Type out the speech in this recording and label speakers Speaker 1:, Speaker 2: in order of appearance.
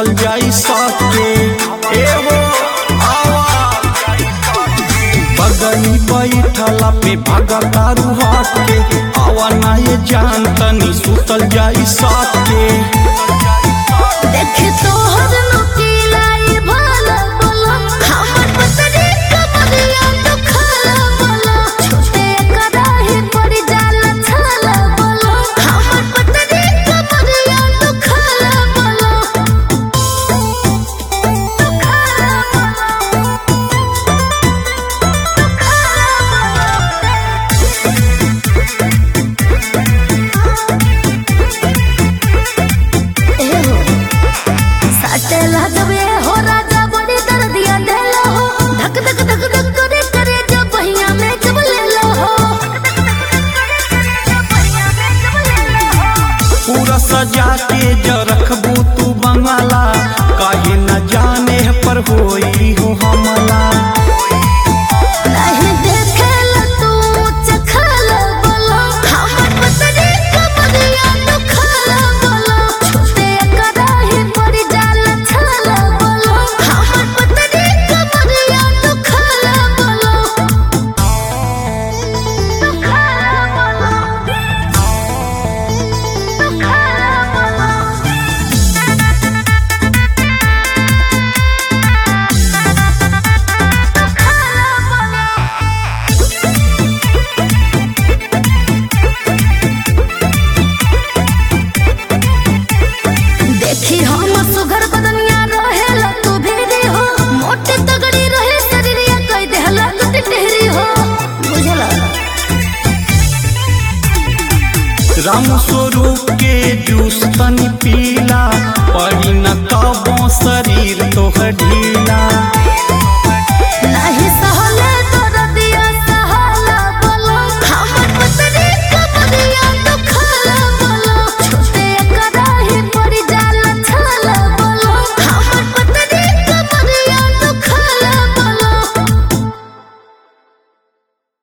Speaker 1: सुतल जाई सके एगो आवा बगनी बैठला पे भागा तारू हाथ के आवा ना ये जान तनी सुतल जाई सके
Speaker 2: देखे तोहर नुकीला ये भाला बोला हमर पतरी कमरिया तो खाला बोला छोटे कराही पड़ जाला छाला बोला हमर पतरी कमरिया तो खाला बोला तो खाला बोला तो खाला बोला साटेला जबे हो राजा बड़ी दर्दिया देलो हो धक धक धक धक करे करे जब बहिया में जब ले लो हो
Speaker 1: पूरा सजा के ज रखबू तू बंगाला काहे न जाने पर होई हो हमला
Speaker 2: नहीं देखेला तू चखला बोलो हमर पतरी कमरिया तो खाला बोलो छोटे कराही पड़ जाला छाला बोलो हमर पतरी कमरिया तो खाला बोलो तो खाला बोलो तो खाला बोलो देखी हम सुघर बदनिया रहेला तू भेरी हो मोटे तगड़ी रहे शरीरिया कई देहला तू टिटहरी हो बुझला
Speaker 1: राम स्वरूप के जूस तनी पीला पड़ी न कबो सरी